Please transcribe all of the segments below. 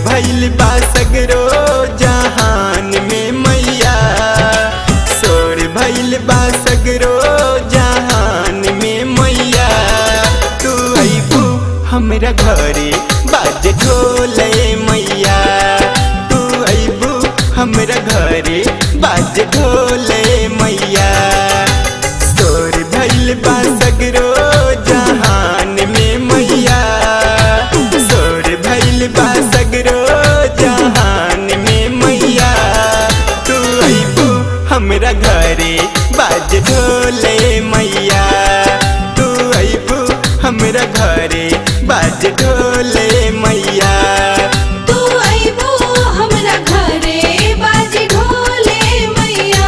भइल बा सगरो जहान में मैया शोर भइल बा सगरो जहान में मैया तू अबू हमरा घरे बाज ढोले मैया तू अबू हमरा घरे बाज ढोले मैया शोर भइल बा सगरो जहान में मैया शोर भइल बा सगरो जहान में मैया तू अबू हमरा घरे बाज ढोले मैया तू अबू हमरा घरे बाज ढोले मैया तू अइबो हमरा घरे बाजी ढोले मैया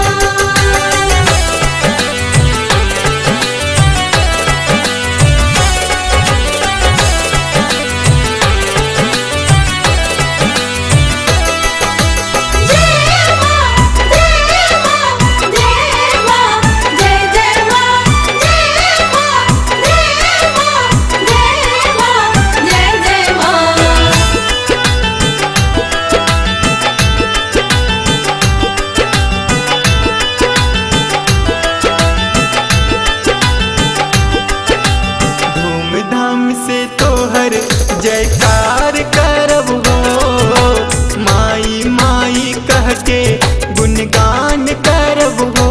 जय मां जय मां जय मां जय जय मां जय मां जय मां जय मां जय जय मां धूमधाम से तोहर जयकार करब हो माई माई कह के गुणगान करब हो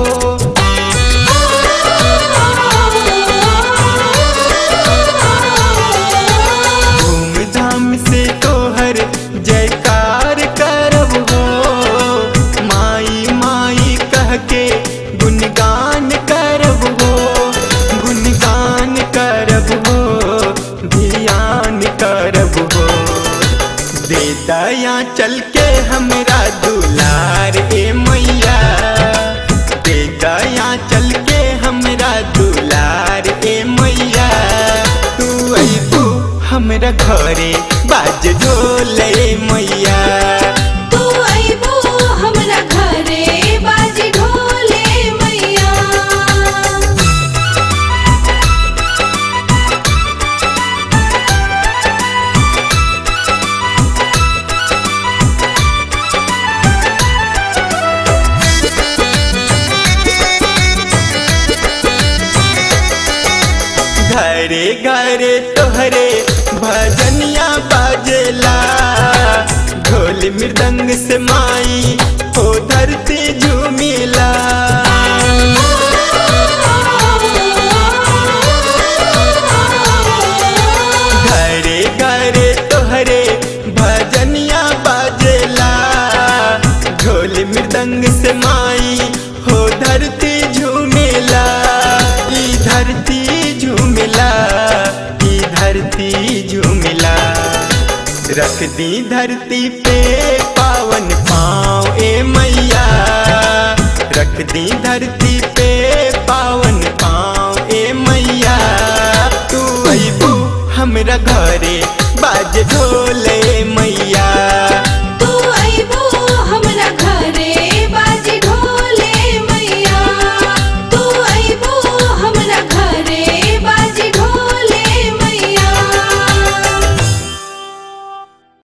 धूमधाम से तोहर जयकार करब हो माई माई कह के गुणगान करब हो गुणगान करब हो ध्यान करब हो दे दया चल के हमरा दुलार ए मैया दे दया चल के हमरा दुलार ए मैया तू अबू हमरा घरे बाज ढोले मैया तू अइबो हमरा घरे बाजी ढोले मैया घरे घरे तोहरे भजनिया बाजेला ढोल मृदंग से माई हो धरती झूमिला घरे घरे तोहरे भजनिया बाजेला ढोल मृदंग से माई हो धरती झूमेला ई धरती झूमेला ई धरती झूमेला रख दी धरती पे पावन पाँव ए मैया रख दी धरती पे पावन पाँव ए मैया तू अबू हमरा घरे बाज ढोल